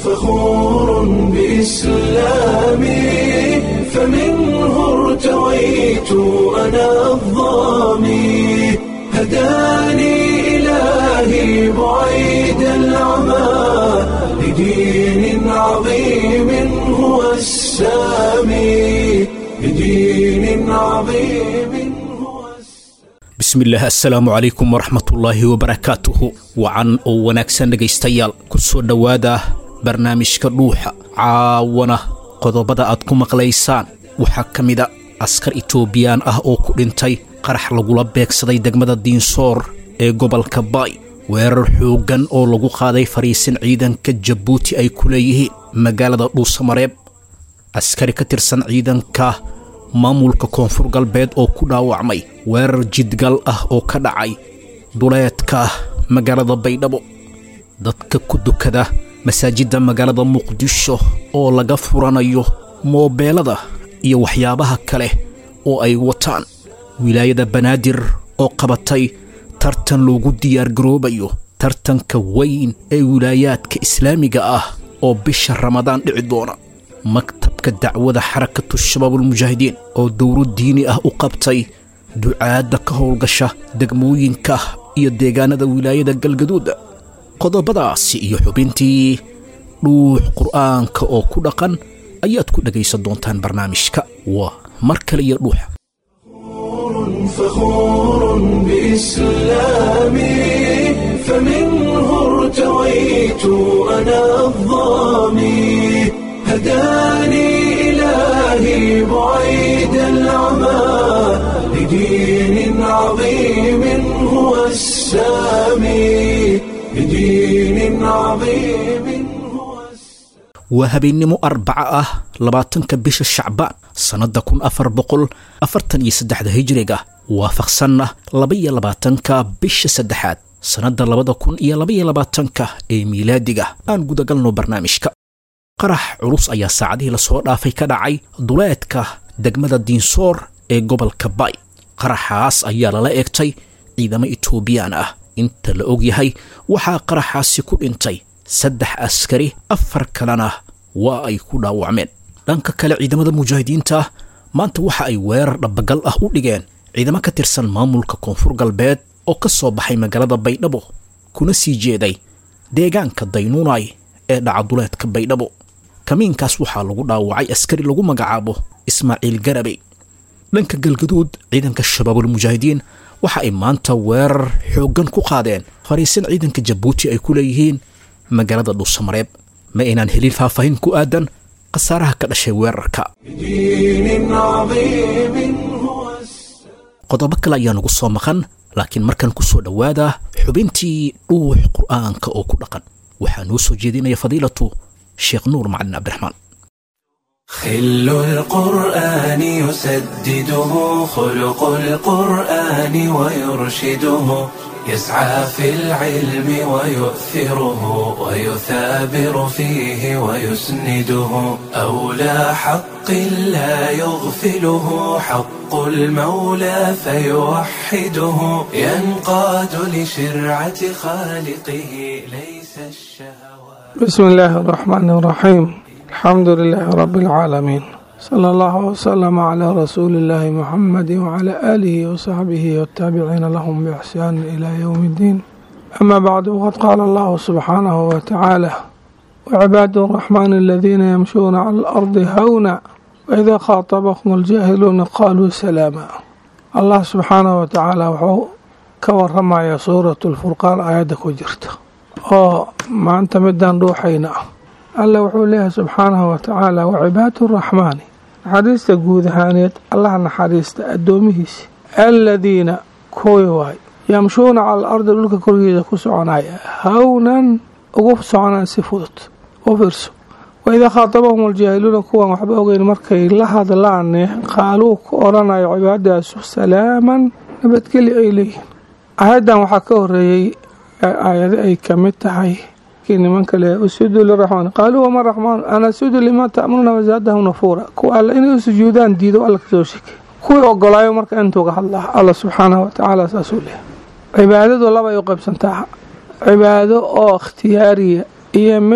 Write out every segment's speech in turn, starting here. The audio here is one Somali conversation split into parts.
فخور بإسلامي فمنه ارتويت أنا الضامي هداني إلهي بعيد العمى لدين عظيم هو السامي لدين عظيم هو bismillaah assalaamu calaykum waraxmatullaahi wabarakaatuhu wacan oo wanaagsan dhegaystayaal ku soo dhowaada barnaamijka dhuuxa caawana qodobada aad ku maqlaysaan waxaa ka mida askar itoobiyaan ah oo ku dhintay qarax lagula beegsaday degmada diinsoor ee gobolka baay weerar xooggan oo lagu qaaday fariisin ciidanka jabuuti ay ku leeyihiin magaalada dhuusamareeb askari ka tirsan ciidanka maamulka koonfur galbeed oo ku dhaawacmay weerar jidgal ah oo ka dhacay duleedka magaalada baydhabo dadka ku dukada masaajidda magaalada muqdisho oo laga furanayo moobeelada iyo waxyaabaha kale oo ay wataan wilaayada banaadir oo qabatay tartan loogu diyaargaroobayo tartanka weyn ee wilaayaadka islaamiga ah oo bisha ramadaan dhici doona maktabka dacwada xarakatu shabaabulmujaahidiin oo dowro diini ah u qabtay ducaadda ka howlgasha degmooyinka iyo deegaanada wilaayada galgaduuda qodobadaasi iyo xubintii dhuux qur'aanka oo ku dhaqan ayaad ku dhegaysan doontaan barnaamijka waa mar kale iyo dhuuxa فخور بإسلامي فمنه ارتويت أنا الضامي هداني إلهي بعيد العمى لدين عظيم هو السامي لدين عظيم هو السامي waa habeennimo arbaca ah labaatanka bisha shacbaan sannadda kun afar boqol afartan iyo saddexda hijiriga waafaqsanna labaiyo labaatanka bisha saddexaad sannadda labada kun iyo labaiyo labaatanka ee miilaadiga aan gudagalno barnaamijka qarax culus ayaa saacadihii lasoo dhaafay ka dhacay duleedka degmada diinsoor ee gobolka bay qaraxaas ayaa lala eegtay ciidamo itoobiyaan ah inta la og yahay waxaa qaraxaasi ku dhintay saddex askari afar kalena waa ay ku dhaawacmeen dhanka kale ciidamada mujaahidiinta maanta waxa ay weerar dhabagal ah u dhigeen ciidamo ka tirsan maamulka koonfur galbeed oo ka soo baxay magaalada baydhabo kuna sii jeeday deegaanka daynuunay ee dhacaduleedka baydhabo kamiinkaas waxaa lagu dhaawacay askari lagu magacaabo ismaaciil garabey dhanka galgaduud ciidanka shabaabulmujaahidiin waxa ay maanta weerar xooggan ku qaadeen fariisin ciidanka jabuuti ay ku leeyihiin magaalada dhuusamareeb ma aynaan helin faahfaahin ku aadan khasaaraha ka dhashay weerarka لدين عظيم هو السامي qodobo kale ayaa nagu soo maqan laakiin markan ku soo dhowaada xubintii dhuux qur'aanka oo ku dhaqan waxaa noo soo jeedinaya fadiilatu sheekh nuur macalin cabdiraxmaan خل القرآن يسدده خلق القرآن ويرشده يسعى في العلم ويؤثره ويثابر فيه ويسنده أولى حق لا يغفله حق المولى فيوحده ينقاد لشرعة خالقه ليس الشهوات بسم الله الرحمن الرحيم الحمد لله رب العالمين صلى الله وسلم على رسول الله محمد وعلى آله وصحبه والتابعين لهم بإحسان إلى يوم الدين أما بعد وقد قال الله سبحانه وتعالى وعباد الرحمن الذين يمشون على الأرض هونا وإذا خاطبهم الجاهلون قالوا سلاما الله سبحانه وتعالى وحو كورمaya سورة الفرقان آيادة كجرت oo maanta midaan dhuuxayna ah alla wuxuu leeyahay subxaanahu watacaala wacibaadu raxmaani naxariista guud ahaaneed allaha naxariista addoomihiisa aladiina kuwii waay yamshuuna cala alardi dhulka korgeeda ku soconaya hawnan ugu soconaan si fudud u fiirso waidaa khaatabahum aljaahiluuna kuwan waxba ogeyn markay la hadlaane qaaluu ku odhanayo cibaadaasu salaaman nabadgeli ay leeyihiin aayaddan waxaa ka horeeyey aayado ay ka mid tahay kii nimanka le usudu liraxmaan qaaluu wama raxmaan ana sudu limaa ta'muruuna wazaadahum nafuura kuwa alle inay u sujuudaan diido alla kasoo shekey kuwii ogolaayo marka intuuga hadlaa alla subxaanahu watacaala saasuu leehay cibaadadu labay u qaybsantaa cibaado oo ikhtiyaariya iyo mid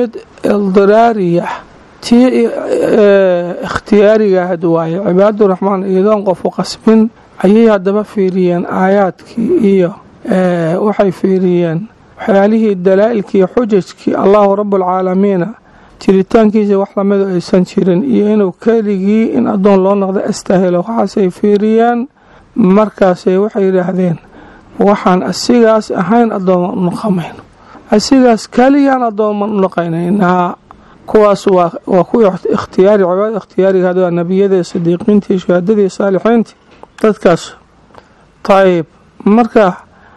ildiraariya tii ikhtiyaarigaahad waaye cibaaduraxmaan iyadoon qofu qasbin ayay haddaba fiiriyeen aayaadkii iyo waxay fiiriyeen waxyaalihii dalaa'ilkii iyo xujajkii allahu rabbulcaalamiina jiritaankiisa wax lamidu aysan jirin iyo inuu keligii in addoon loo noqdo astahelo waxaasay fiiriyeen markaasay waxay yidhaahdeen waxaan asigaas ahayn addooma u noqomayno asigaas keliyaan addooma u noqonaynaa kuwaas waa kuwii ikhtiyaari cibaada ikhtiyaariga had waa nebiyadii sidiiqiintii shahaadadii saalixiintii dadkaas tayib marka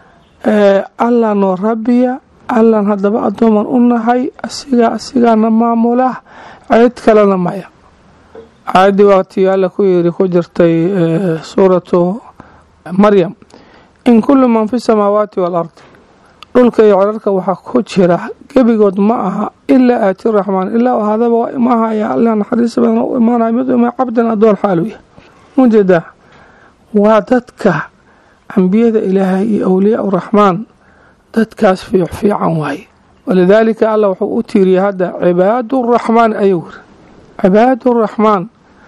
allah noo rabbiya allan haddaba addooman u nahay asigaa asigaana maamula cid kalena maya caayaddii waatii alla ku yiri ku jirtay suuratu maryam in kullu man fi samaawaati waalardi dhulka iyo cirarka waxaa ku jira gebigood ma aha ilaa aati raxmaan ilaa hadaba ma ahaya alla naxariis badan u imaanaya mid ima cabdan addoon xaaluya mujeeda waa dadka ambiyada ilaahay iyo awliyaa uraxmaan dadkaas fiic fiican waaye walidaalika alla wuxuu u tiiriyay hadda cibaaduraxmaan ayuu yiri cibaaduraxmaan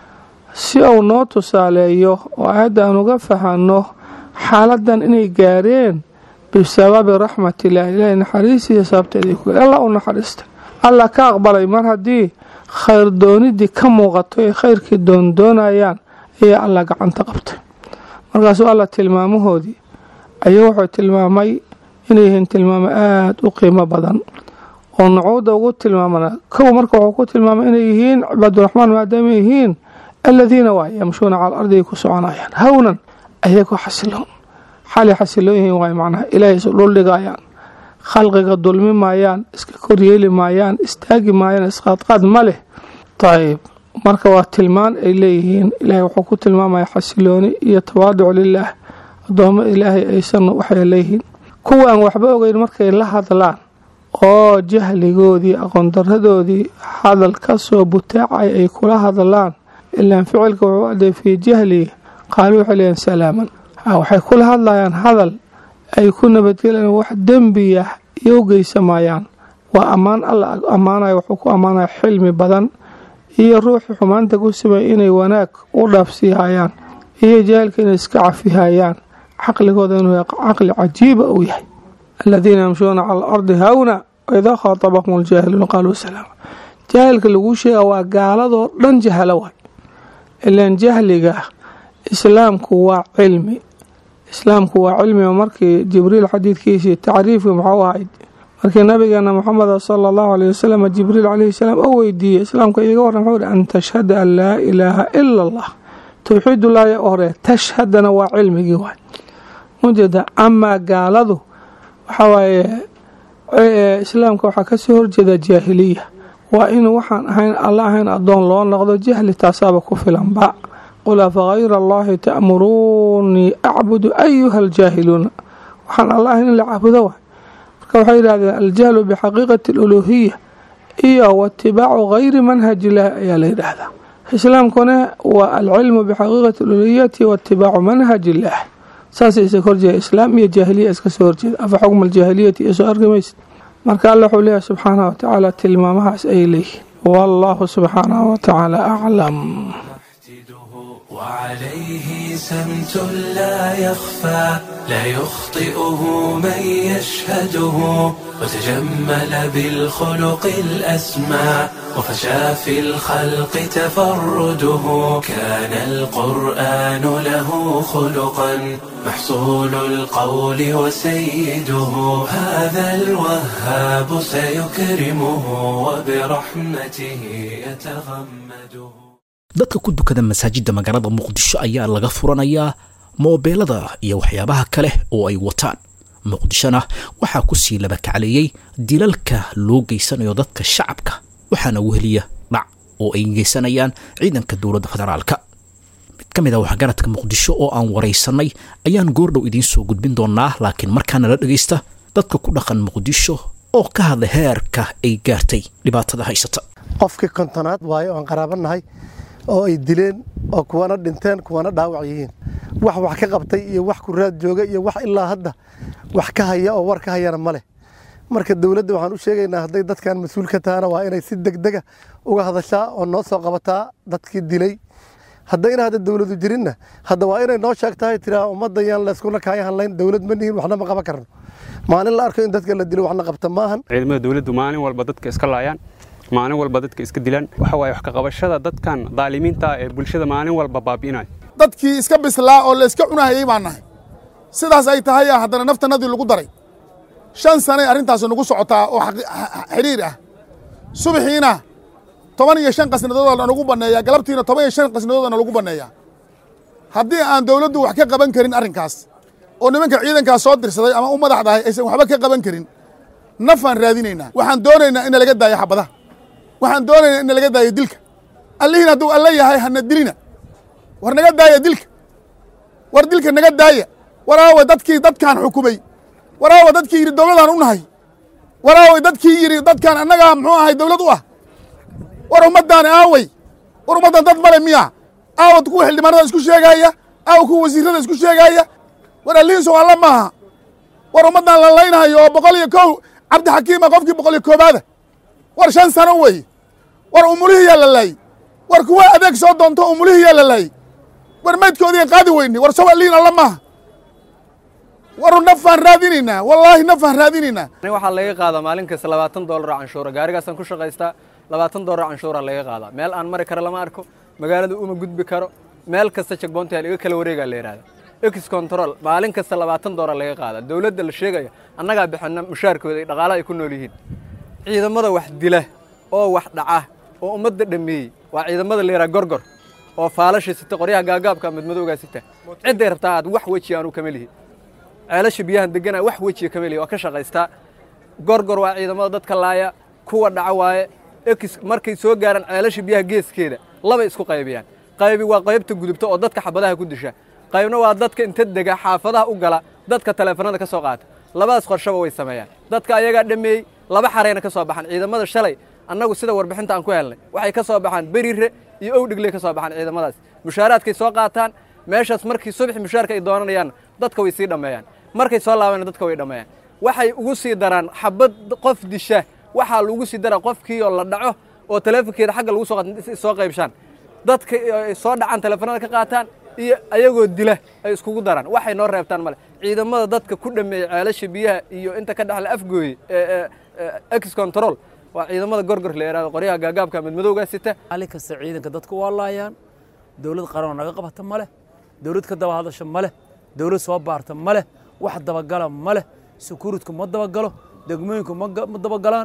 si uu noo tusaaleeyo oo aayadda aan uga fahanno xaaladan inay gaareen bisababi raxmatillahi ilaahay naxariisiisa sababteeda ku alla u naxariista alla ka aqbalay mar haddii khayr doonidii ka muuqato ay khayrkii doondoonayaan ayaa alla gacanta qabtay markaasuu alla tilmaamahoodii ayuu wuxuu tilmaamay inay yihiin tilmaamo aada u qiimo badan oo nucuuda ugu tilmaamana kow marka wuxuu ku tilmaamay inay yihiin cibaaduraxmaan maadaama yihiin aladiina waay yamshuuna cala ardi ay ku soconayaan hawnan ayagoo xasiloon xalay xasiloon yihiin waay macnaha ilaahay isu dhuldhigayaan khalqiga dulmi maayaan iska koryeeli maayaan istaagi maayaan isqaadqaad ma leh ayib marka waa tilmaan ay leeyihiin ilaahay wuxuu ku tilmaamaya xasilooni iyo tawaaduc lilaah addoommo ilaahay aysan waxay leeyihiin kuwa aan waxba ogeyn markay la hadlaan oo jahligoodii aqoondaradoodii hadal ka soo butaacay ay kula hadlaan ilaan ficilka wuxuu aday fii jahli qaaluu waxay leeyihin salaaman waxay kula hadlayaan hadal ay ku nabadgelayaan wax dembiya iyo u geysamayaan waa ammaan alla ammaanaya wuxuu ku ammaanaya xilmi badan iyo ruuxii xumaanta ku simay inay wanaag u dhaafsiihayaan iyo jahalka inay iska cafihayaan caqligooda inuu caqli cajiiba uu yahay aladiina yamshuuna cala alardi hawna waidaa khaatabahum aljaahiluuna qaaluu salaama jaahilka laguu sheega waa gaaladoo dhan jahalo waay ilaan jahliga islaamku waa cilmi islaamku waa cilmiga markii jibriil xadiidkiisii tacriifkii muxuu ahayd markii nabigeena maxameda sala allahu aleyh wasalam jibriil caleyhi salaam oo weydiiyey islaamka iiga warran wuxuu hi an tashhada an laa ilaaha ila allah towxiidullaahi hore tashhadana waa cilmigii waay mujeeda amaa gaaladu waxaa waaye islaamka waxaa kasoo horjeeda jaahiliya waa in waxaan ahayn alla ahayn addoon loo noqdo jahli taasaaba ku filanba qul afagayra allahi ta'muruunii acbudu ayuha aljaahiluuna waxaan alla ahayn in la caabudo waay marka waxay yidhahdeen aljahlu bixaqiiqati aluluuhiya iyo waitibaacu gayri manhaj illaahi ayaa la yidhaahdaa islaamkuna waa alcilmu bixaqiiqati aluluhiyati waitibaacu manhaj illaah saasay isa horjeeda islaam iyo jaahiliya iska soo horjeeda afa xukma aljaahiliyati iyo soo arki maysid marka alla wuxuu leeyahay subxaanahu watacaala tilmaamahaas ayay leeyihiin wallahu subxaanahu watacaala aclam وعليه سمت لا يخفى لا يخطئه من يشهده وتجمل بالخلق الأسمى وفشى في الخلق تفرده كان القرآن له خلقا محصول القول وسيده هذا الوهاب سيكرمه وبرحمته يتغمده dadka ku dukada masaajidda magaalada muqdisho ayaa laga furanayaa moobeelada iyo waxyaabaha kale oo ay wataan muqdishona waxaa ku sii labakacleeyey dilalka loo geysanayo dadka shacabka waxaana weheliya dhac oo ay geysanayaan ciidanka dowladda federaalka mid ka mid ah waxgaradka muqdisho oo aan waraysanay ayaan goordhow idiin soo gudbin doonaa laakiin markaana la dhegaysta dadka ku dhaqan muqdisho oo ka hadla heerka ay gaartay dhibaatada haysata qofkii kontonaad waayo oan qaraabanahay oo ay dileen oo kuwana dhinteen kuwana dhaawac yihiin wax wax ka qabtay iyo wax ku raad jooga iyo wax ilaa hadda wax ka haya oo war ka hayana ma leh marka dowladda waxaan u sheegaynaa hadday dadkan mas-uul ka tahana waa inay si degdega uga hadashaa oo noo soo qabataa dadkii dilay haddayna hadda dowladu jirinna hadda waa inay noo sheegtahay tiraa ummadda yaan layskuna kaaya hadlayn dowlad ma nihin waxna ma qaban karno maalin la arko in dadka la dilo waxna qabta maahan ciidamada dowladdu maalin walba dadka iska laayaan maalin walba dadka iska dilaan waxa waaye wax ka qabashada dadkan daalimiinta ee bulshada maalin walba baabi'inaya dadkii iska bislaa oo la iska cunahayey baan nahay sidaas ay tahay haddana naftanadii lagu daray shan sanay arrintaasi nagu socotaa oo xidhiir ah subaxiina toban iyo shan qasnadoodana nagu banneeyaa galabtiina toban iyo shan qasnadoodana lagu banneeyaa haddii aan dowladdu wax ka qaban karin arrinkaas oo nimanka ciidankaas soo dirsaday ama u madaxdahay aysan waxba ka qaban karin nafaan raadinaynaa waxaan doonaynaa in laga daayo xabadaha waxaan doonaynaa in laga daayo dilka allihiin hadduu alla yahay hana dilina war naga daaya dilka war dilka naga daaya waraawa dadkii dadkaan xukumay waraawa dadkii yidhi dowladaan u nahay waraaway dadkii yidhi dadkaan annagaa muxuu ahay dowlad u ah war ummaddaani aawey war ummaddan dad male miya aawa kuwa xildhibaanada isku sheegaaya aawa kuwa wasiirada isku sheegaaya war allihiinso alla maaha war ummaddan la laynahayo oo boqol iyo kow cabdixakiima qofkii boqol iyo koobaada war shan sano wey war umulihiyaa la laayey war kuwa adeeg soo doonto umulihiyaa la laayey war maydkoodiian qaadi weyne war sow allihiin alla maaha war nafaan raadinaynaa wallaahi nafaan raadinaynaa aniga waxaa laga qaadaa maalin kasta labaatan doolar canshuura gaarigaasaan ku shaqaystaa labaatan doolar canshuura laga qaadaa meel aan mari karo lama arko magaalada uma gudbi karo meel kasta jegboontayaal iga kala wareegaa la yidhahda ex control maalin kasta labaatan doolar laga qaadaa dowladda la sheegaya annagaa bixina mushaarkooda iyo dhaqaalaha ay ku nool yihiin ciidamada wax dila oo wax dhaca oo ummadda dhammeeyey waa ciidamada la yidhaha gorgor oo faalashii sita qoryaha gaagaabka madmadowgaa sita cidday rabtaa aad wax weji aanu kama lihi ceelasha biyahan degana wax wejiga kama lihi waa ka shaqaystaa gorgor waa ciidamada dadka laaya kuwa dhaca waaye ex markay soo gaaraan ceelasha biyaha geeskeeda labay isku qaybiyaan qaybi waa qaybta gudubta oo dadka xabadaha ku disha qaybna waa dadka inta dega xaafadaha u gala dadka taleefanada ka soo qaata labadaas qorshaba way sameeyaan dadka ayagaa dhammeeyey laba xarayna ka soo baxaan ciidamada shalay annagu sida warbixinta aan ku helnay waxay ka soo baxaan berire iyo owdhigley ka soo baxaan ciidamadaas mushaaraadkay soo qaataan meeshaas markii subaxi mushaarka ay doonanayaanna dadka way sii dhammeeyaan markay soo laabayna dadka way dhammeeyaan waxay ugu sii daraan xabad qof disha waxaa lagu sii daraa qofkii oo la dhaco oo taleefonkeeda xagga lagu soo qaata soo qaybshaan dadka ay soo dhacaan taleefanada ka qaataan iyo ayagoo dila ay iskugu daraan waxay noo reebtaan male ciidamada dadka ku dhameeyey ceelasha biyaha iyo inta ka dhexle afgooye ex control waa ciidamada gorgor la yidhahdo qoryaha gaagaabka madmadowgaa sita maalin kasta ciidanka dadku waa laayaan dowlad qaranoo naga qabata ma leh dowlad ka daba hadasha ma leh dowlad soo baarta ma leh wax dabagala ma leh sukuuridku ma dabagalo degmooyinku ma dabagalaan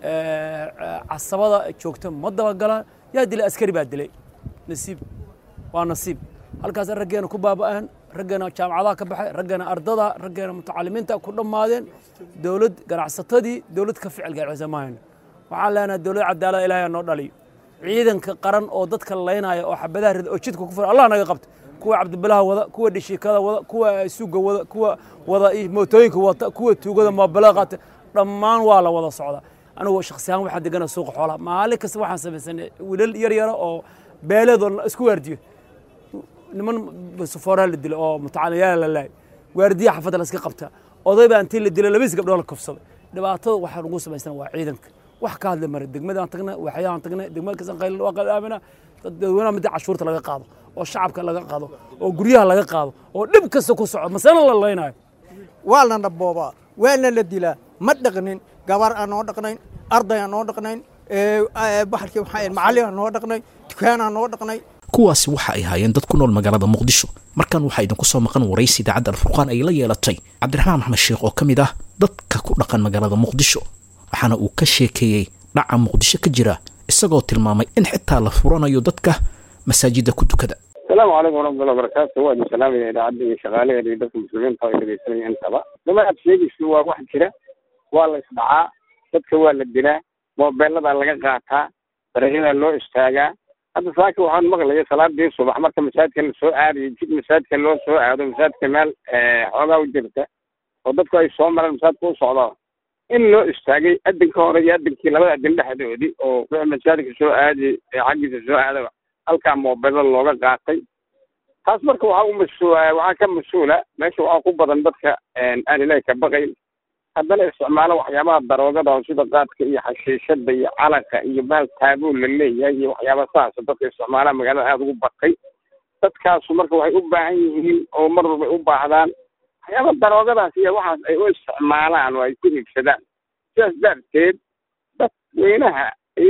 casabada joogta ma dabagalaan yaa dilay askari baa dilay nasiib waa nasiib halkaas raggeena ku baaba'een raggeena jaamacadaha ka baxay raggeena ardada raggeena mutacalimiinta ku dhammaadeen dowlad ganacsatadii dowlad ka ficil gaarcisa mahayno waxaan leenahay dowlad cadaalada ilaahay noo dhaliyo ciidanka qaran oo dadka laynaya oo xabadaha rida oo jidka ku furan allah naga qabta kuwa cabdibilaha wada kuwa dhishiikada wada kuwa suuga wada kuwa wada mootooyinka wata kuwa tuugada moobilada qaata dhammaan waa la wada socdaa anigu shakhsi ahaan waxaan degana suuqa xoolaha maalin kasta waxaan samaysanay wiilal yar yara oo beeleedoo isku waardiyo niman sufooraa la dilo oo mutacaliyaala la laayay waardiya xafadda la iska qabtaa oday baa intii la dilay labadiis gabdhoo la kufsaday dhibaatada waxaa lagu samaysana waa ciidanka wax ka hadli mara degmadaan tagnay waxyaan tagnay degmada kasan qayl waa qadaamina dadweynaha midda cashuurta laga qaado oo shacabka laga qaado oo guryaha laga qaado oo dhib kasta ku soco masana la laynayo waa lana boobaa waana la dilaa ma dhaqnin gabar aan noo dhaqnayn arday aan noo dhaqnayn baxalkii waxaa macallin aan noo dhaqnay dukaan aan noo dhaqnay kuwaasi waxa ay haayeen dad ku nool magaalada muqdisho markan waxaa idinku soo maqan waraysi idaacadda alfurqaan ay la yeelatay cabdiraxmaan maxmed sheekh oo ka mid ah dadka ku dhaqan magaalada muqdisho waxaana uu ka sheekeeyey dhaca muqdisho ka jira isagoo tilmaamay in xitaa la furanayo dadka masaajidda ku tukada asalaamu calaykum waraxmatullahi wabarakaatu waa idin salaamaya idaacadda iyo shaqaalaheeda iyo dadka muslimiinta oo dhegeysanaya intaba dama aad sheegaysa waa wax jira waa la isdhacaa dadka waa la dilaa moobeeladaa laga qaataa darajadaa loo istaagaa hadda saaka waxaan maqlaya salaadii subax marka masaajidka la soo aadayo jid masaajidka loo soo aado masaajidka meel xoogaa u jirta oo dadku ay soo mareen masaajidka u socdo in loo istaagay adinka hore iyo adinkii labada adin dhexdoodii oo wixii masaajidka soo aadayay ee xaggiisa soo aadaba halkaa moobeelada looga qaatay taas marka waxaa u mas waxaa ka mas-uula meesha waxaa ku badan dadka aan ilaahi ka baqayn haddana isticmaalo waxyaabaha daroogada oo sida qaadka iyo xashiishada iyo calanka iyo bahal taabuu la leeyahay iyo waxyaaba saas dadka isticmaalaha magaalada aada ugu batay dadkaasu marka waxay u baahan yihiin oo mar walba u baahdaan waxyaaba daroogadaas iyo waxaas ay u isticmaalaan oo ay ku iibsadaan sidaas darteed dadweynaha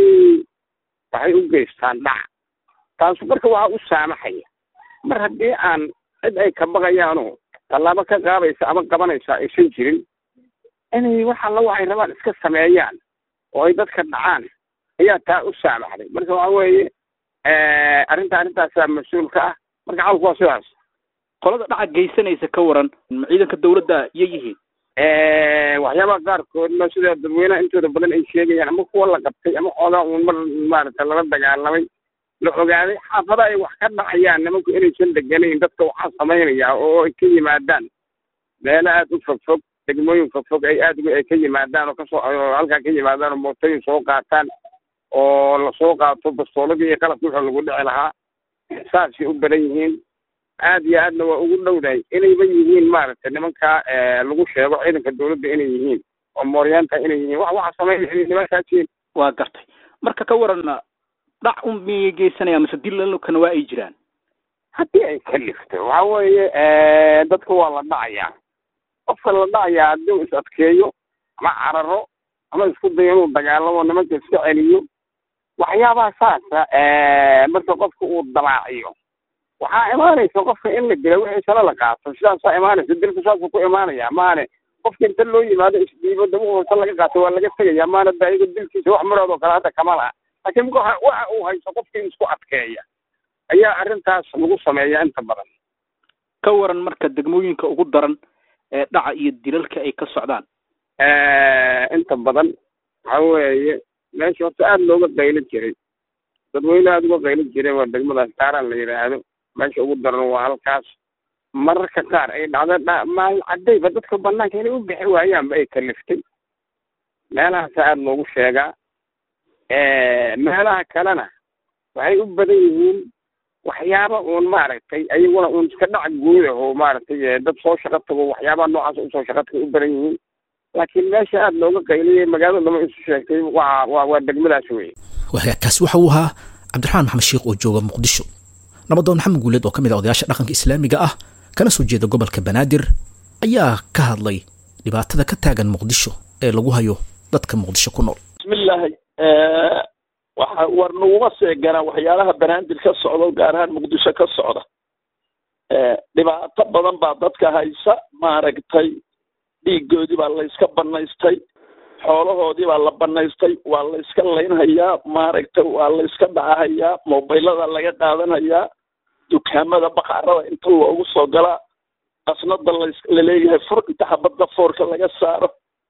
waxay u geystaan dhac taasu marka waxaa u saamaxaya mar haddii aan cid ay ka baqayaanoo tallaabo ka qaadaysa ama qabanaysa aysan jirin inay wax alla waxay rabaan iska sameeyaan oo ay dadka dhacaan ayaa taa u saamaxday marka waxa weeye arrinta arrintaasaa mas-uul ka ah marka cawlku waa sidaas qolada dhaca geysanaysa ka waran ma ciidanka dawladda iyo yihiin waxyaabaha qaarkoodna sida dadweynaha intooda badan ay sheegayaan ama kuwa la qabtay ama xoogaa uun mar maaragtay lala dagaalamay la ogaaday xaafada ay wax ka dhacayaan nimanku inaysan deganayn dadka waxaa samaynayaa oo ay ka yimaadaan meelo aada u fogfog degmooyin fogfog ay aad ay ka yimaadaan oo kasoo halkaa ka yimaadaan oo mootooyin soo qaataan oo lasoo qaato bastooladii iyo qalabkii wuxuu lagu dhici lahaa saasay u badan yihiin aad iyo aadna waa ugu dhowdahay inayba yihiin maaragtay nimankaa lagu sheego ciidanka dawladda inay yihiin oo mooryaanta inay yihiin wax waxa sameynaya inay nimankaas yihiin waa gartay marka ka waran dhac un miyay geysanaya mise dilalkana waa ay jiraan haddii ay kalifto waxa weeye dadka waa la dhacayaa qofka la dhacayaa haddii uu is adkeeyo ama cararo ama isku dayo inuu dagaalamo nimanka iska celiyo waxyaabaha saasa marka qofka uu dalaaciyo waxaa imaanaysa qofka in la dila wixiisana la qaato sidaasaa imaanaysa dilku saasuu ku imaanaya maane qofka inta loo yimaado isdhiibo daba hoosa laga qaato waa laga tegaya maana daayigo dilkiisa wax marood oo kale hadda kama laha laakiin waxa uu haysto qofkii isku adkeeya ayaa arrintaas lagu sameeya inta badan ka waran marka degmooyinka ugu daran ee dhaca iyo dilalka ay ka socdaan inta badan waxa weeye meesha horta aada looga qaylin jiray dadweyne aada uga qaylin jiray waa degmadaas kaaraan la yidhaahdo meesha ugu daran waa halkaas mararka qaar ay dhacdo maalin cadayba dadka banaanka inay u bixi waayaanba ay kaliftay meelahaasa aada loogu sheegaa meelaha kalena waxay u badan yihiin waxyaaba uun maaragtay ayaguna uun iska dhac guuda oo maaragtay dad soo shaqo tago waxyaabaha noocaas usoo shaqo tago u badan yihiin laakiin meesha aada looga qayliyay magaalada dama isu sheegtay waa waa waa degmadaas weye kaasi waxa uu ahaa cabdiraxmaan maxamed sheekh oo jooga muqdisho nabadoon maxamed guuleed oo ka mid ah odayaasha dhaqanka islaamiga ah kana soo jeeda gobolka banaadir ayaa ka hadlay dhibaatada ka taagan muqdisho ee lagu hayo dadka muqdisho ku nool bismillaahi waxa war naguma seeganaa waxyaalaha banaadir ka socda gaar ahaan muqdisho ka socda dhibaato badan baa dadka haysa maaragtay dhiigoodii baa la iska banaystay xoolahoodii baa la banaystay waa la iska laynhayaa maaragtay waa la iska dhacahayaa mobaylada laga qaadanhayaa dukaamada baqaarada inta loogu soo galaa qasnada laleeyahay fur inta xabadda foorka laga saaro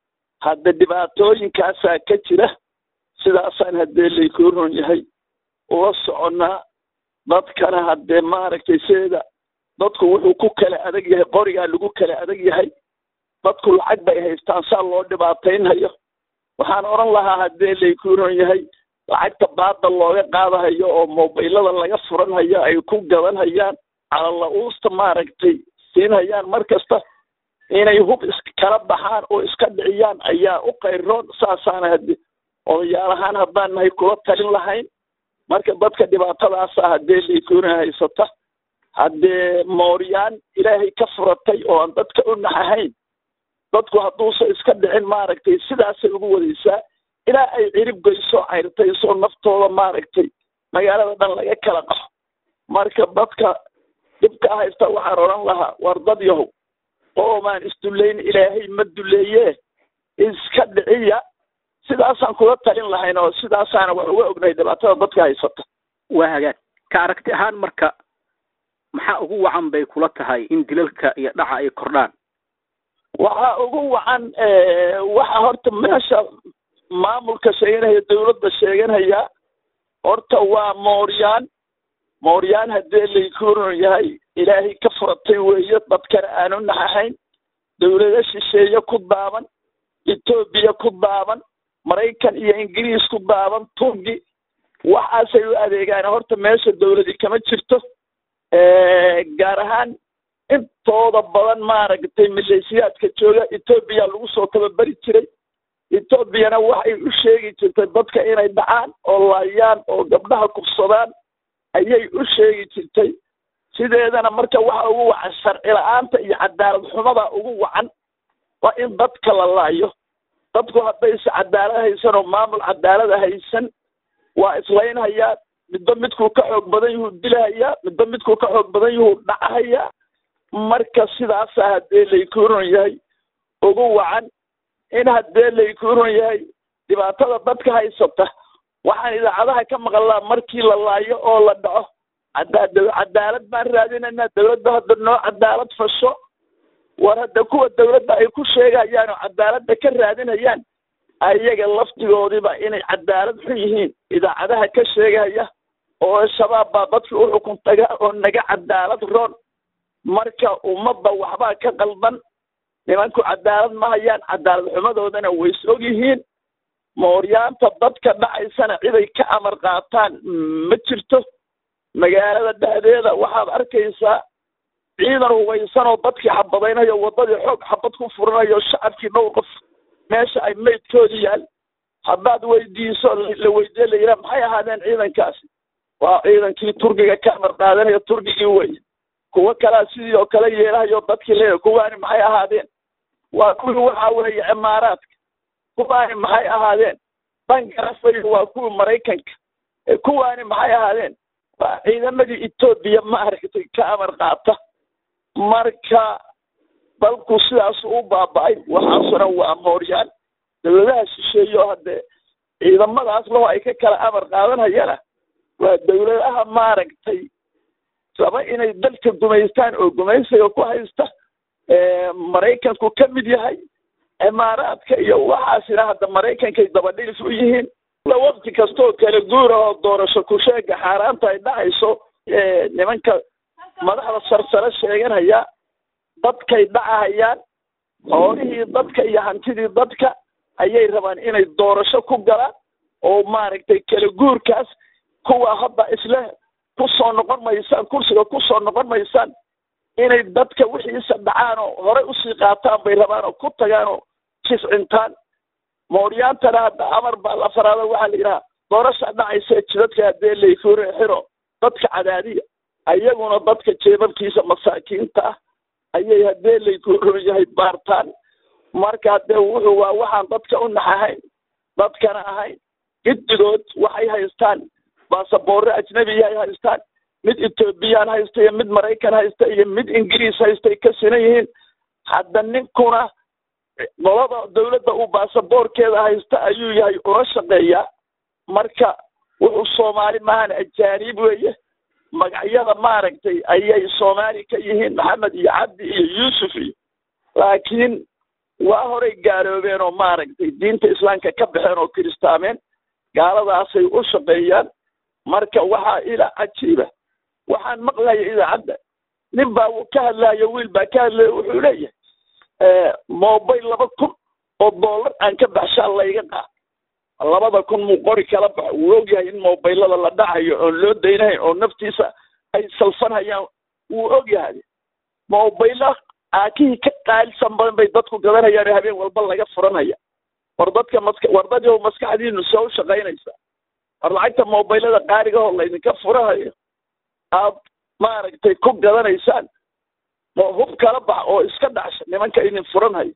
hadda dhibaatooyinkaasaa ka jira sidaasaan haddee laykuu ron yahay ula soconnaa dadkana haddee maaragtay sideeda dadku wuxuu ku kala adag yahay qorigaa lagu kala adag yahay dadku lacag bay haystaan saa loo dhibaataynhayo waxaan odhan lahaa haddee laykuu ron yahay lacagta baada looga qaadahayo oo mobaylada laga furanhayo ay ku gadanhayaan calala-uusta maaragtay siinhayaan mar kasta inay hub iskala baxaan oo iska dhiciyaan ayaa u qayroon saasaana hade odayaalahaan haddaan nahay kula talin lahayn marka dadka dhibaatadaasa haddee laykuna haysata haddee mooryaan ilaahay ka furatay oo aan dadka u naxahayn dadku hadduusa iska dhicin maaragtay sidaasay ugu wadaysaa ilaa ay cirib geyso cayrtayso naftooda maaragtay magaalada dhan laga kala qaxo marka dadka dhibka haysta waxaan odhan lahaa war dad yahow qoomaan isdullayn ilaahay ma duleeye iska dhiciya sidaasaan kula talin lahayn oo sidaasaana wax uga ognahay dhibaatada dadka haysata waa hagaag ka aragti ahaan marka maxaa ugu wacan bay kula tahay in dilalka iyo dhaca ay kordhaan waxaa ugu wacan waxa horta meesha maamulka sheeganaya dawladda sheeganaya horta waa mooryaan mooryaan haddee laykuuron yahay ilaahay ka furatay weeye dadkana aanu naxahayn dawlado shisheeye ku daaban etoobiya ku daaban maraykan iyo ingiriis ku daaban turki waxaasay u adeegaan horta meesha dawladi kama jirto gaar ahaan intooda badan maaragtay maleeshiyaadka jooga etoobiya lagu soo tababeri jiray etoobiyana waxay u sheegi jirtay dadka inay dhacaan oo laayaan oo gabdhaha kufsadaan ayay u sheegi jirtay sideedana marka waxa ugu wacan sharci la-aanta iyo cadaalad xumada ugu wacan waa in dadka la laayo dadku haddayse cadaalad haysan oo maamul cadaalada haysan waa islaynhayaa midba midkuu ka xoog badan yuhuu dilahayaa midba midkuu ka xoog badan yuhuu dhacahayaa marka sidaasa haddee laykuuron yahay ugu wacan in haddee laykuuron yahay dhibaatada dadka haysata waxaan idaacadaha ka maqlaa markii la laayo oo la dhaco cadaalad baan raadinaynaa dowladda hadda noo cadaalad fasho war hadda kuwa dowladda ay ku sheegayaan oo cadaaladda ka raadinayaan ayaga laftigoodiiba inay cadaalad xun yihiin idaacadaha ka sheegaya oo shabaab baa dadkii u xukun taga oo naga cadaalad roon marka ummadda waxbaa ka qaldan nimanku cadaalad ma hayaan cadaalad xumadoodana way is og yihiin mooryaanta dadka dhacaysana ciday ka amar qaataan ma jirto magaalada dhexdeeda waxaad arkaysaa ciidan hugaysan oo dadkii xabadaynayo waddadii xoog xabad ku furanayo shacabkii dhowr qof meesha ay maydkoodi yaal haddaad weydiiso la weydiye la yidhaha maxay ahaadeen ciidankaasi waa ciidankii turkiga ka amar qaadanayo turkigii wey kuwo kalea sidii oo kale yeelahayo dadkii leeya kuwaani maxay ahaadeen waa kuwii waxa weeye cimaaraadka kuwaani maxay ahaadeen bangarafay waa kuwii maraykanka kuwaani maxay ahaadeen waa ciidamadii etoobiya maaragtay ka amar qaata marka dalku sidaas u baaba-ay waxaasuna waa mooryaan dowladaha shisheeyo haddee ciidamadaas laho ay ka kala amar qaadanayana waa dowladaha maaragtay raba inay dalka gumaystaan oo gumaysiga ku haysta maraykanku ka mid yahay cimaaraadka iyo waxaasina hadda maraykankay dabadhilis u yihiin waqti kastoo kala guura oo doorasho kusheega xaaraanta ay dhacayso nimanka madaxda sarsare sheeganaya dadkay dhacahayaan xoolihii dadka iyo hantidii dadka ayay rabaan inay doorasho ku galaan oo maaragtay kala guurkaas kuwa hadda isle kusoo noqon maysaan kursiga kusoo noqon maysaan inay dadka wixiisa dhacaan oo horey usii qaataan bay rabaan oo ku tagaan oo jiscintaan mooryaantana hadda amar baa la faraado waxaa la yidhaha doorasha dhacaysa jidadka haddee layfuure xiro dadka cadaadiya ayaguna dadka jeebabkiisa masaakiinta ah ayay haddee laykuuron yahay baartaan marka haddee wuxuu waa waxaan dadka u naxahayn dadkana ahayn giddigood waxay haystaan baasaboorre ajnebiyahay haystaan mid etoobiyaan haysta iyo mid maraykan haysta iyo mid ingiriis haystay ka sinan yihiin hadda ninkuna qolada dowladda uu baasaboorkeeda haysta ayuu yahay una shaqeeyaa marka wuxuu soomaali maahan ajaanib weeye magacyada maaragtay ayay soomaali ka yihiin maxamed iyo cabdi iyo yuusuf iyo laakiin waa horay gaaloobeen oo maaragtay diinta islaamka ka baxeen oo kiristaameen gaaladaasay u shaqeeyaan marka waxaa ila cajiiba waxaan maqlaya idaacadda nin baa ka hadlayo wiil baa ka hadlaya wuxuu leeyahay mobile laba kun oo dollar aan ka baxshaa layga qaad labada kun muu qori kala baxo wuu ogyahay in mobilada la dhacayo oon loo daynahayn oo naftiisa ay salfanhayaan wuu ogyahay mobila aakihii ka qaalisan badan bay dadku gadanayaan oo habeen walba laga furanaya war dadka maska war dadyo maskaxdiinu soo shaqaynaysa war lacagta mobilada qaarigahoo laydinka furahayo aad maaragtay ku gadanaysaan hub kala bax oo iska dhacsha nimanka idin furanhayo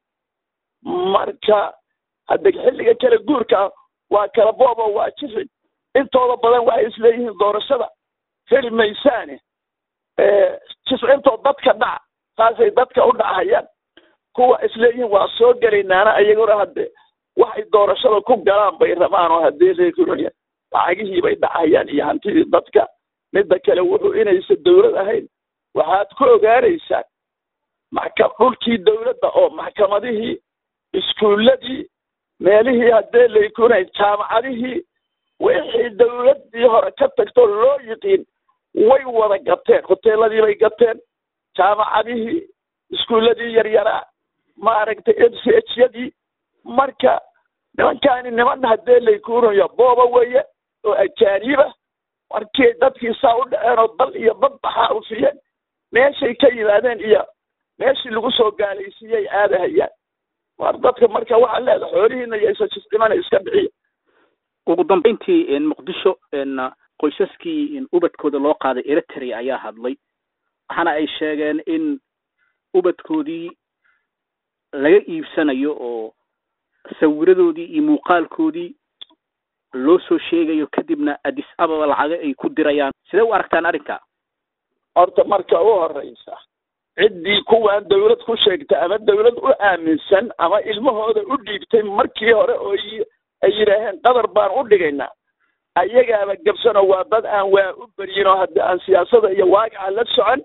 marka hadda xilliga kala guurka waa kala boob oo waa jifin intooda badan waxay isleeyihiin doorashada heli maysaane jiscintoo dadka dhaca saasay dadka u dhacayaan kuwa isleeyihiin waa soo gelaynaana ayaguna hadde waxay doorashada ku galaan bay rabaan oo haddee leeguranaya lacagihii bay dhacayaan iyo hantidii dadka midda kale wuxuu inaysa dowlad ahayn waxaad ku ogaanaysaan maxka dhulkii dowladda oo maxkamadihii iskuulladii meelihii haddee laykunay jaamacadihii wixii dowladdii hore ka tagtoo loo yiqiin way wada gateen hoteeladii bay gateen jaamacadihii iskuulladii yaryaraa maaragtay m c h yadii marka nimankaani niman haddee laykunayo booba weeye oo ajaaniiba markii dadkii saa u dhaceen oo dal iyo dad baxaa ufiyeen meeshay ka yimaadeen iyo meeshii lagu soo gaalaysiiyey aadahayaan war dadka marka waxaa leedahay xoolihiina iyo isajisdhimana iska bixiya ugu dambeyntii muqdisho qoysaskii ubadkooda loo qaaday eritrea ayaa hadlay waxaana ay sheegeen in ubadkoodii laga iibsanayo oo sawiradoodii iyo muuqaalkoodii loo soo sheegayo kadibna addis ababa lacaga ay ku dirayaan sidee u aragtaan arrinka horta marka u horeysa ciddii kuwaan dawlad ku sheegta ama dawlad u aaminsan ama ilmahooda u dhiibtay markii hore oo ay yidhaaheen qadar baan u dhigaynaa ayagaaba gabsanoo waa dad aan waa u beryin oo haddii aan siyaasada iyo waaqica la socon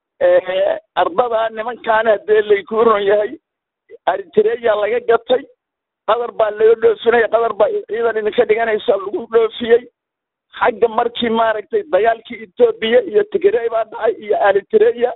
ardadaa nimankaan haddee laykuu ron yahay eritreya laga gatay qadar baa laga dhoofinaya qadar baa ciidan idinka dhiganaysa lagu dhoofiyey xagga markii maaragtay dagaalkii etoobiya iyo tigrey baa dhacay iyo eritreya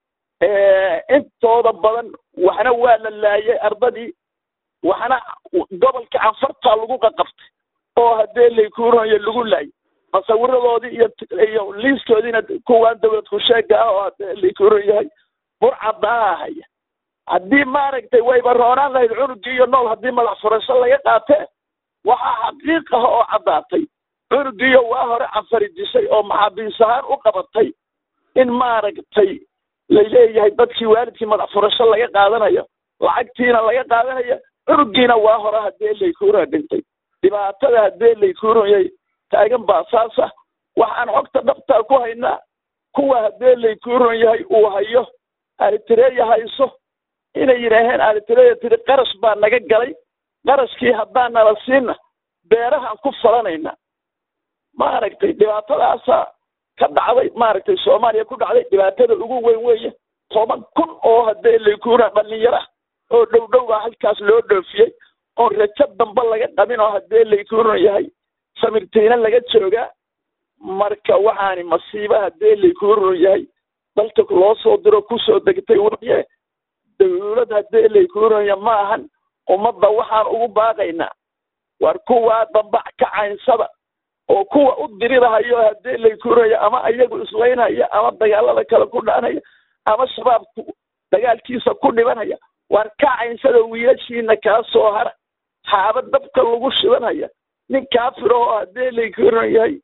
intooda badan waxna waa la laayay ardadii waxna gobolka canfartaa lagu qaqabtay oo haddee laykuuronyo lagu laayay masawiradoodii iyo iyo liiskoodiina kuwaan dawlad ku sheega ah oo haddee laykuuron yahay burcadaaha haya haddii maaragtay wayba roonaan lahayd cunugii iyo nool haddii madax furasho laga qaatee waxaa xaqiiq ah oo caddaatay cunugiiyo waa hore canfarijisay oo maxaabiis ahaan u qabatay in maaragtay laleeyahay dadkii waalidkii madax furasho laga qaadanayo lacagtiina laga qaadanayo cunugiina waa hore haddee laykuuron dhintay dhibaatada haddee laykuuron yahay taagan baa saasa waxaan xogta dhabtaa ku haynaa kuwa haddee laykuuron yahay uu hayo eritreya hayso inay yidhaaheen eritreya tiri qarash baa naga galay qarashkii haddaan nala siina beerahaan ku falanayna maaragtay dhibaatadaasaa ka dhacday maaragtay soomaaliya ku dhacday dhibaatada ugu weyn weeye toban kun oo haddee laykuura dhalinyaro ah oo dhow dhow baa halkaas loo dhoofiyey oo rajo damba laga qabin oo haddee laykuuran yahay samirtiina laga joogaa marka waxaani masiiba haddee laykuuran yahay dalka loo soo diro kusoo degtay weye dawlad haddee laykuuranya ma ahan ummadda waxaan ugu baaqaynaa war kuwaa dambac ka caynsada oo kuwa u dirirahayo haddee laykuuraya ama iyagu islaynhaya ama dagaalada kale ku dhaanaya ama shabaabku dagaalkiisa ku dhibanaya war ka caynsada wiilashiina kaa soo hara xaaba dabka lagu shidanhaya nin kaafir oo haddee laykuuran yahay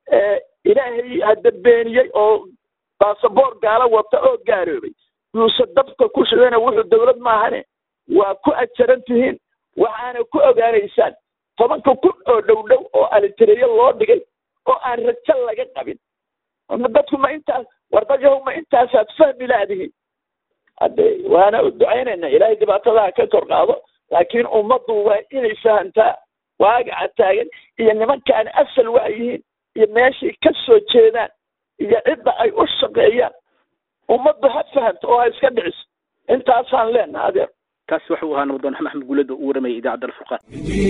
ilaahay hadda beeniyey oo basaboor gaala wata oo gaaroobay yuuse dabka ku shidana wuxuu dawlad maahane waa ku ajaran tihiin waxaana ku ogaanaysaan tobanka kun oo dhow dhow oo alitereyo loo dhigay oo aan rajo laga qabin dadku ma intaas war dad yahow ma intaasaad fahmi laadihiin hadde waana u ducaynayna ilaahay dhibaatadaha ka kor qaado laakiin ummaddu waa inay fahamtaa waagaca taagan iyo nimankaan asal waa yihiin iyo meeshay ka soo jeedaan iyo cidda ay u shaqeeyaan ummaddu ha fahamto oo ha iska dhiciso intaasaan leenaha adeer kaasi waxa uu ahaa nabdoon maxamed guulada uu waramayay idaacadda alfurqaan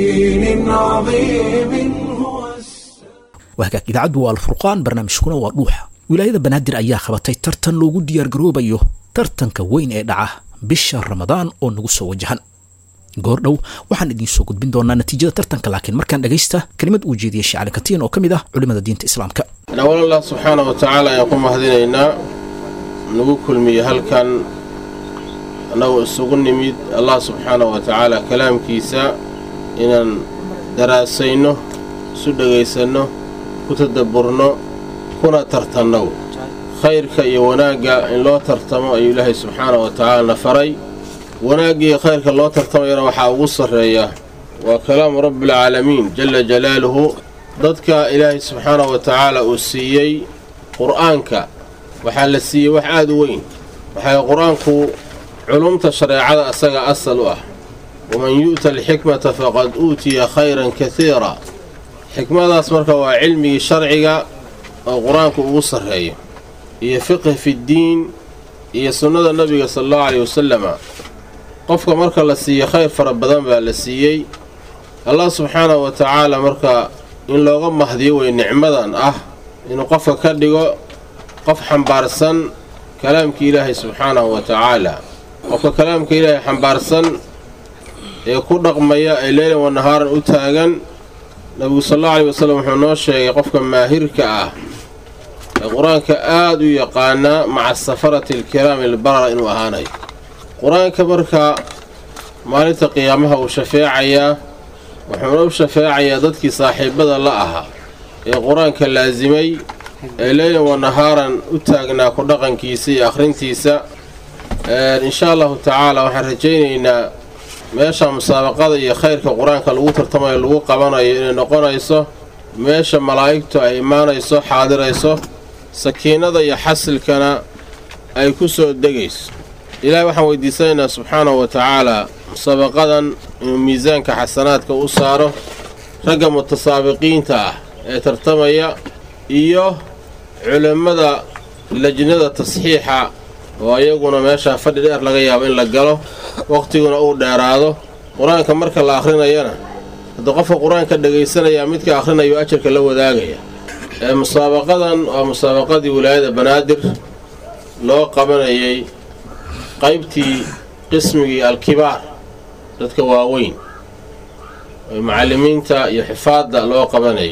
waa hagaag idaacaddu waa alfurqaan barnaamijkuna waa dhuuxa wilaayada banaadir ayaa qabatay tartan loogu diyaargaroobayo tartanka weyn ee dhaca bisha ramadaan oo nagu soo wajahan goordhow waxaan idiin soo gudbin doonaa natiijada tartanka laakiin markaan dhagaysta kelimad uu jeediyey shacali katiin oo ka mid ah culimada diinta islaamka awal allah subxaana wa tacaala ayaan ku mahadinaynaa nagu kulmiye halkan annagoo isugu nimid allah subxaana wa tacaala kalaamkiisa inaan daraasayno isu dhegaysanno ku tadabburno kuna tartanno khayrka iyo wanaagga in loo tartamo ayuu ilaahay subxaana wa tacaalana faray wanaagga iyo khayrka loo tartamayana waxaa ugu sarreeya waa kalaamu rabbialcaalamiin jalla jalaaluhu dadka ilaahay subxaana wa tacaala uu siiyey qur'aanka waxaa la siiyey wax aad u weyn waxay qur-aanku culumta shareecada asaga asal u ah waman yu'ta alxikmata faqad uutiya khayran kasiira xikmadaas marka waa cilmigii sharciga oo qur-aanku ugu sarreeyo iyo fiqhi fiddiin iyo sunnada nebiga sala allahu caleyhi wasalama qofka marka la siiyo khayr fara badan baa la siiyey allah subxaanahu wa tacaala marka in looga mahdiyo wey nicmadan ah inuu qofka ka dhigo qof xambaarsan kalaamka ilaahay subxaanahu wa tacaala qofka kalaamka ilaahay xambaarsan ee ku dhaqmaya ee leylan wa nahaaran u taagan nabigu sal allau aleyhi wasallam wuxuu noo sheegay qofka maahirka ah ee qur-aanka aada u yaqaanaa maca safarati alkiraami albarara inuu ahaanayo qur-aanka marka maalinta qiyaamaha uu shafeecayaa wuxuuna u shafeecayaa dadkii saaxiibada la ahaa ee qur-aanka laasimay ee leylan wa nahaaran u taagnaa ku dhaqankiisa iyo akhrintiisa insha allahu tacaala waxaan rajaynaynaa meesha musaabaqada iyo khayrka qur-aanka lagu tartamayo lagu qabanayo inay noqonayso meesha malaa'igtu ay imaanayso xaadirayso sakiinada iyo xasilkana ay ku soo degayso ilaahay waxaan weydiisanaynaa subxaanahu wa tacaalaa musaabaqadan inuu miisaanka xasanaadka u saaro ragga mutasaabiqiinta ah ee tartamaya iyo culimmada lajnada tasxiixa oo ayaguna meeshaa fadhi dheer laga yaabo in la galo wakhtiguna uu dheeraado qur-aanka marka la akhrinayana haddii qofka qur-aanka dhagaysanayaa midka akhrinayo ajarka la wadaagaya ee musaabaqadan waa musaabaqadii wilaayada banaadir loo qabanayay qaybtii qismigii alkibaar dadka waaweyn ee macallimiinta iyo xifaadda loo qabanayay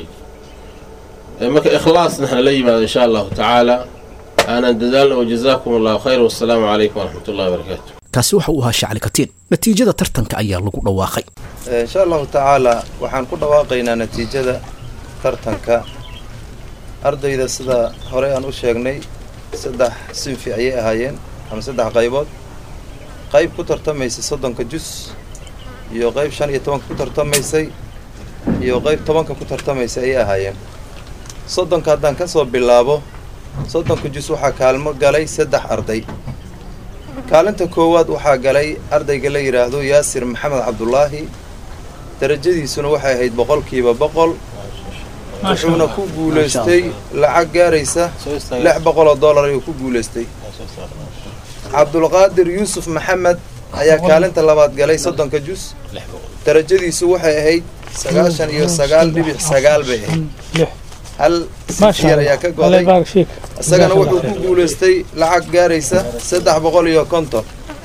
marka ikhlaasna hala yimaado insha allahu tacaala aanan dadaalna wajazaakum allahu khayr wasalaamu calaykum waraxmat ullahi wabarakaatu kaasi waxa uu ahaa shacli katiin natiijada tartanka ayaa lagu dhawaaqay insha allahu tacaala waxaan ku dhawaaqaynaa natiijada tartanka ardayda sida horey aan u sheegnay saddex sinfi ayay ahaayeen ama saddex qaybood qayb ku tartamaysay soddonka jus iyo qayb shan iyo tobanka ku tartamaysay iyo qayb tobanka ku tartamaysay ayay ahaayeen soddonka haddaan ka soo bilaabo soddonka jus waxaa kaalmo galay saddex arday kaalinta koowaad waxaa galay ardayga la yidhaahdo yaasir maxamed cabdulaahi darajadiisuna waxay ahayd boqolkiiba boqol wuxuuna ku guulaystay lacag gaaraysa lix boqol oo dollar ayuu ku guulaystay cabdulqaadir yuusuf maxamed ayaa kaalinta labaad galay soddonka jus darajadiisu waxay ahayd sagaashan iyo sagaal dhibic sagaal bay ahayd hal sifyar ayaa ka goday isagana wuxuu ku guulaystay lacag gaaraysa saddex boqol iyo konton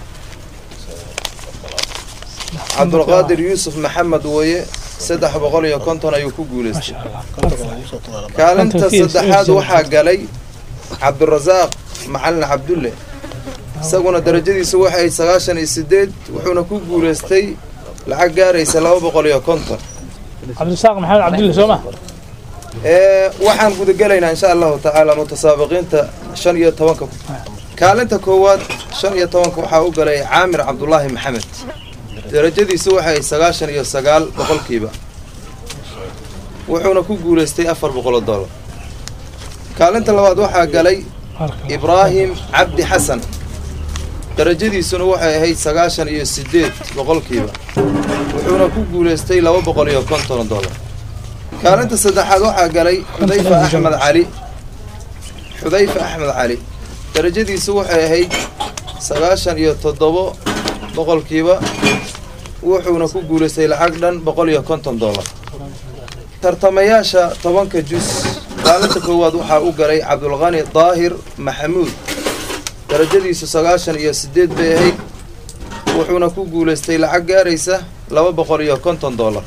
cabdulqaadir yuusuf maxamed wooye saddex boqol iyo konton ayuu ku guulaystay kaalinta saddexaad waxaa galay cabdirasaaq macalin cabdulle isaguna darajadiisu waxay ahayd sagaashan iyo sideed wuxuuna ku guulaystay lacag gaaraysa laba boqol iyo konton cabdirasaaq maxamed cabdulle soo ma waxaan gudagelaynaa insha allahu tacaala mutasaabiqiinta shan iyo tobanka kaalinta koowaad shan iyo tobanka waxaa u galay caamir cabdulaahi maxamed darajadiisu waxay sagaashan iyo sagaal boqolkiiba wuxuuna ku guulaystay afar boqol oo dollar kaalinta labaad waxaa galay ibraahim cabdi xasan darajadiisuna waxay ahayd sagaashan iyo sideed boqolkiiba wuxuuna ku guulaystay laba boqol iyo konton dollar kaalinta saddexaad waxaa galay xudayfa axmed cali xudayfa axmed cali darajadiisu waxay ahayd sagaashan iyo toddobo boqolkiiba wuxuuna ku guulaystay lacag dhan boqol iyo konton dollar tartamayaasha tobanka jus kaalinta koowaad waxaa u galay cabdulqani daahir maxamuud darajadiisu sagaashan iyo sideed bay ahayd wuxuuna ku guulaystay lacag gaaraysa laba boqol iyo konton dollar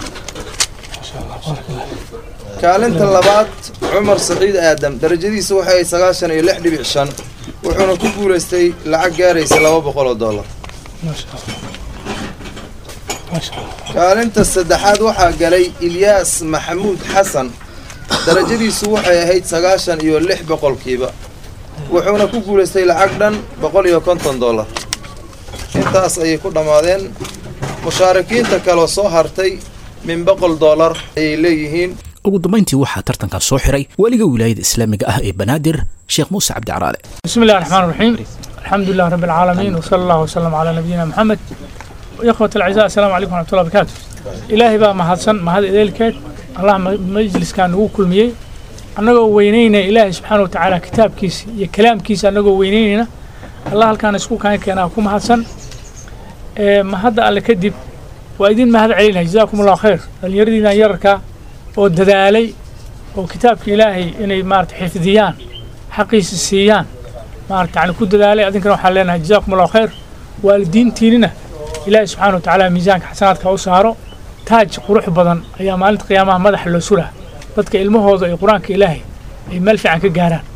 kaalinta labaad cumar saciid aadam darajadiisu waxay ahayd sagaashan iyo lix dhibic shan wuxuuna ku guulaystay lacag gaaraysa laba boqol oo dollar kaalinta saddexaad waxaa galay ilyaas maxamuud xasan darajadiisu waxay ahayd sagaashan iyo lix boqolkiiba wuxuuna ku guulaystay lacag dhan boqol iyo konton dollar intaas ayay ku dhammaadeen mushaarikiinta kaloo soo hartay min boqol dollar ayay leeyihiin ugu dambayntii waxaa tartankan soo xiray weliga wilaayada islaamiga ah ee banaadir sheekh muuse cabdi caraale بسم الله الرحمن الرحيم الحمد لله رب العالمين وصلى الله وسلم على نبينا محمد إخوة الأعزاء السلام عليكم ورحمة الله وبركاته إلهي بقى مهدسن مهد إليكات الله مجلس كان هو كل مية annagoo weynayna ilaahay subxaana wa tacaala kitaabkiisa iyo kalaamkiisa annagoo weynaynayna allah halkaan isku kaan keenaa ku mahadsan mahadda alle kadib waa idin mahad celinaya jazaakum allahu khayr dhallinyaradiinan yararka oo dadaalay oo kitaabka ilaahay inay maarata xifdiyaan xaqiisa siiyaan maarata yani ku dadaalay adinkana waxaan leenahay jazaakum allahu khayr waalidiintiinina ilaahay subxaana wa tacaala miisaanka xasanaadka u saaro taaj qurux badan ayaa maalinta qiyaamaha madaxa loo suraa dadka ilmahooda ay qur-aanka ilaahay ay meel fiican ka gaaraan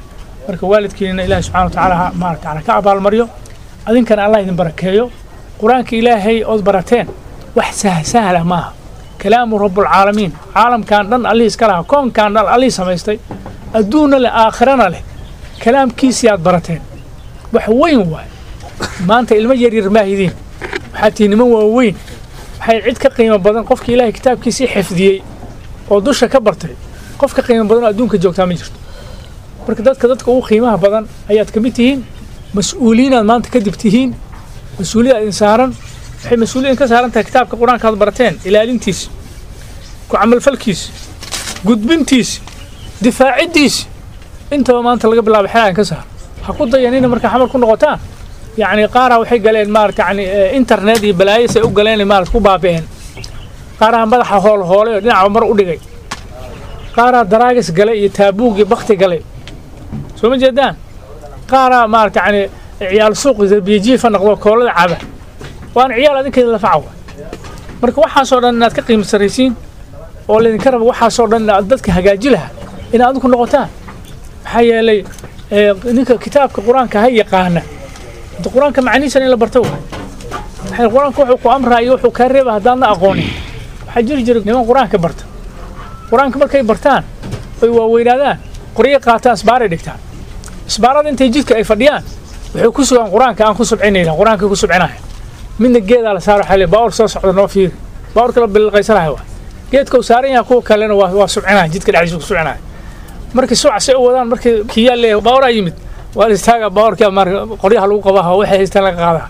marka waalidkiinana ilaahay subxana wa tacaala ha maarata ala ka abaalmaryo adinkana allah idin barakeeyo qur-aanka ilaahay ood barateen wax sah sahla maaha kalaamu rabbulcaalamiin caalamkan dhan allihii iska lahaa koonkan dhan allihii samaystay adduunna leh aakhirana leh kalaamkiisii aad barateen wax weyn waaye maanta ilmo yaryar maahidiin waxaad tihi niman waaweyn waxay cid ka qiimo badan qofkii ilaahay kitaabkiisii xifdiyey oo dusha ka bartay qof ka qiimo badan oo adduunka joogtaa ma jirto marka dadka dadka ugu qiimaha badan ayaad ka mid tihiin mas-uuliyiinaad maanta kadib tihiin mas-uuliyad idin saaran waxay mas-uuliyad ka saaran tahay kitaabka qur-aanka aad barateen ilaalintiisa ku camalfalkiisa gudbintiisa difaaciddiisa intaba maanta laga bilaabo xelaan ka saar ha ku dayanina markaa xamar ku noqotaan yacni qaaraa waxay galeen maarata yani internet iyo balaayasay u galeen maarata ku baabi'een qaaraa madaxa hool hoolay oo dhinaca mar u dhigay qaaraa daraagis galay iyo taabuug iyo bakti galay soo ma jeedaan qaaraa maarata yani ciyaal suuq biyajiifa noqdo koolada caba waana ciyaal adinkeeda lafaca wa marka waxaasoo dhan inaad ka qiimo sarraysiin oo laydinka raba waxaasoo dhan inaad dadka hagaaji lahaa inaad adinku noqotaan maxaa yeelay ninka kitaabka qur-aanka ha yaqaana qur-aanka macnihiisana in la barto waay maxay qur-aanka wuxuu ku amraayo wuxuu kaa reeba haddaadna aqoonin waxaa jiri jira niman qur-aanka barta qur-aanka markay bartaan oy waaweynaadaan qoryo qaataan isbaaray dhigtaan isbaarada intay jidka ay fadhiyaan waxay ku sugaan qur-aanka aan ku subcinayna qur-aanka ku subcinaya midna geedaa la saaro xale baawar soo socda noo fiiri baawarka la bilqaysanayo waa geedka uu saaran yahay kuwa kalena waa waa subcinaya jidka dhexdiisa ku subcinaya markii suuca say u wadaan markii kiyaa leeyahay baawaraa yimid waa la istaaga baawarka mar qoryaha lagu qabaha waxay haystaan laga qaadaa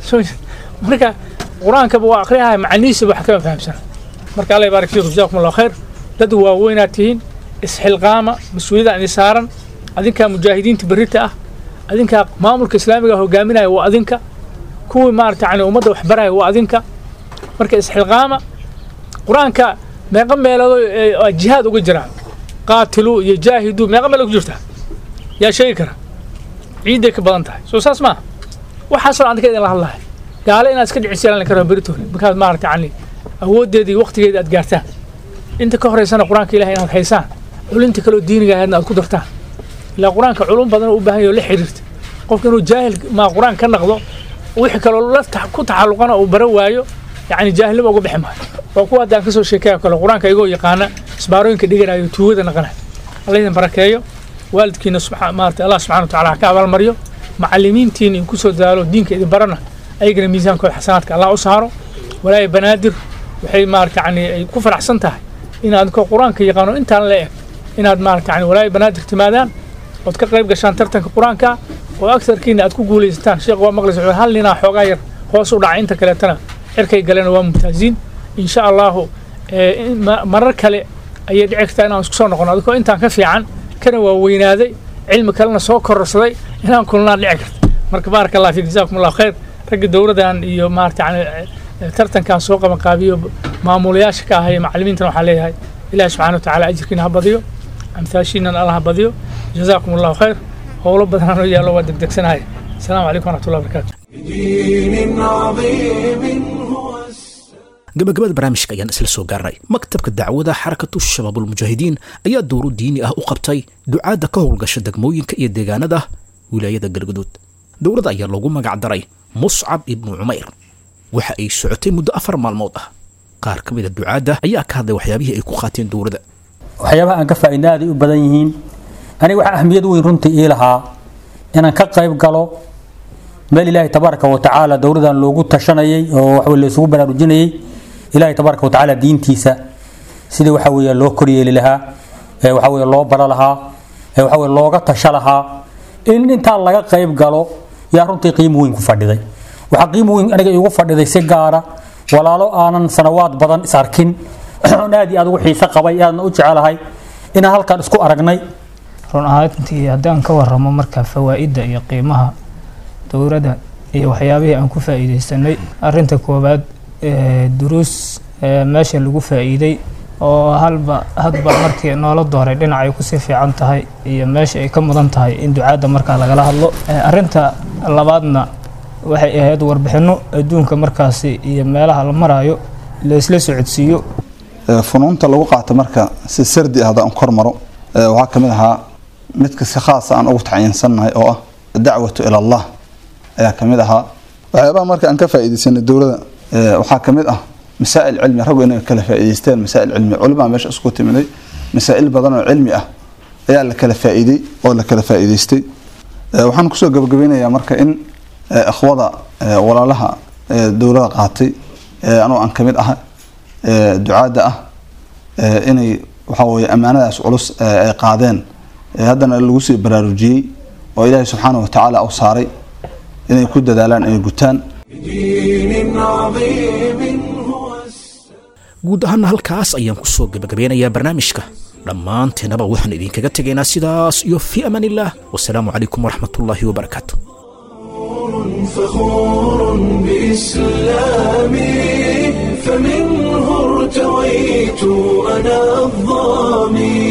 marka qur-aankaba waa akhriyaha macnihiisa wax kama fahamsana marka allah yabaarak fiikum jazaakum allahu khayr dad waaweynaad tihiin isxilqaama mas-uuliyadda idin saaran adinkaa mujaahidiinta berrita ah adinkaa maamulka islaamiga hogaaminaya waa adinka kuwii maarata yani ummadda wax baraya waa adinka marka isxilqaama qur-aanka meeqa meeloodoo jihaad uga jiraan qaatilu iyo jaahidu meeqa meelood ku jirtaa yaa sheegi kara ciidday ka badan tahay soo saas maaha waxaasoo adinka idinla hadlahay gaale inaad iska dhicisiyaan la karo beritoole markaad maarata yani awooddeeda iyo waqtigeeda aad gaartaan inta ka horeysana qur-aanka ilahay inaad haysaan culinta kaloo diiniga ahaydna aad ku dartaan ilaa qur-aanka culum badan u baahan yaho la xiriirta qofka inuu jaahil maa qur-aan ka naqdo wixii kaloo la ku taxalluqana uu bara waayo yacni jaahilnimo uga bixi maayo waa kuwa haddaan kasoo sheekaya kale qur-aanka igoo yaqaana isbaarooyinka dhiganayo tuugada naqanayo alla idin barakeeyo waalidkiina maarata allah subxana wa tacala ha ka abaalmaryo macallimiintiina in kusoo dadaalo diinka idin barana ayagana miisaankooda xasanaadka allah u saaro walaaya banaadir waxay maarata yani ay ku faraxsan tahay inaad ko qur-aanka yaqaano intaan la eg inaad maarata yani walaaya banaadir timaadaan ood ka qayb gashaan tartanka qur-aanka oo agsarkiina aad ku guulaysataan sheekh waa maqlaysa wuxuu hal ninaa xoogaa yar hoos u dhacay inta kaleetana cirkay galeen waa mumtaaziin insha allahu marar kale ayay dhici kartaa inaan isku soo noqono adikoo intaan ka fiican kana waa weynaaday cilmi kalena soo kororsaday inaan kulnaan dhici karta marka baaraka allah fiik jazaakum allahu khayr ragga dowladdan iyo maarata yani tartankan soo qabanqaabiyo maamulayaasha ka ahaya macallimiintana waxaa leeyahay ilahi subxana wa tacaala ajirkiina ha badiyo amhaashiinan allah ha badiyo jazaakum allahu khayr howlo badanaan oo yaallo waa degdegsanahay asalaamu calaykum waraxmatullahi wabarakatu بدين عظيم gabagabada barnaamijka ayaan isla soo gaarnay maktabka dacwada xarakatu shabaabulmujaahidiin ayaa dowro diini ah u qabtay ducaadda ka howlgasha degmooyinka iyo deegaanada wilaayada galgaduud dowladda ayaa loogu magac daray muscab ibnu cumayr waxa ay socotay muddo afar maalmood ah qaar ka mid a ducaadda ayaa ka hadlay waxyaabihii ay ku qaateen dowladda waxyaabaha aan ka faa'iidna aaday u badan yihiin aniga waxaa ahmiyad weyn runtii ii lahaa inaan ka qayb galo meel ilaahay tabaaraka wa tacaala dowladan loogu tashanayay oo waxa la isugu baraarujinayay ilaahay tabaaraka wa tacaala diintiisa sidii waxa weeye loo koryeeli lahaa ee waxa weeye loo bara lahaa ee waxa weeye looga tasha lahaa in intaa laga qayb galo yaa runtii qiimo weyn ku fadhiday waxaa qiimo weyn aniga iigu fadhiday si gaara walaalo aanan sanawaad badan is arkin oon aad iyo aad ugu xiise qabay aadna u jecelahay inaan halkan isku aragnay run ahaantii haddaan ka waramo marka fawaa'idda iyo qiimaha dowladda iyo waxyaabihii aan ku faa'iidaysanay arinta koowaad duruus meesha lagu faa'iiday oo halba hadba markii noola dooray dhinac ay kusii fiican tahay iyo meesha ay ka mudan tahay in ducaadda markaa lagala hadlo arinta labaadna waxay ahayd warbixinno adduunka markaasi iyo meelaha la maraayo la isla socodsiiyo funuunta lagu qaato marka si sardi ah haddaan kor maro waxaa ka mid ahaa midka si khaasa aan ugu tacyiinsannahay oo ah dacwatu ila allah ayaa ka mid ahaa waxyaabaha marka aan ka faa'iidaysanay dowladda waxaa ka mid ah masaa'il cilmi raggu inay kala faa'iidaysteen masaa'il cilmi culimaa meesha isku timiday masaa'il badan oo cilmi ah ayaa la kala faa'iiday oo la kala faa'iidaystay waxaan kusoo gabagabeynayaa marka in akhwada walaalaha dowladda qaatay anoo aan ka mid ah ducaadda ah inay waxaa weeye ammaanadaas culus ay qaadeen haddana lagu sii baraarujiyey oo ilaahay subxaana wa tacaala u saaray inay ku dadaalaan inay gutaan guud ahaana halkaas ayaan ku soo gebagabeynayaa barnaamijka dhammaanteennaba waxaan idinkaga tegaynaa sidaas iyo fii amaan illaah wasalaamu calaykum waraxmat ullaahi wabarakaatu فخور بإسلامي فمنه ارتويت أنا الظامي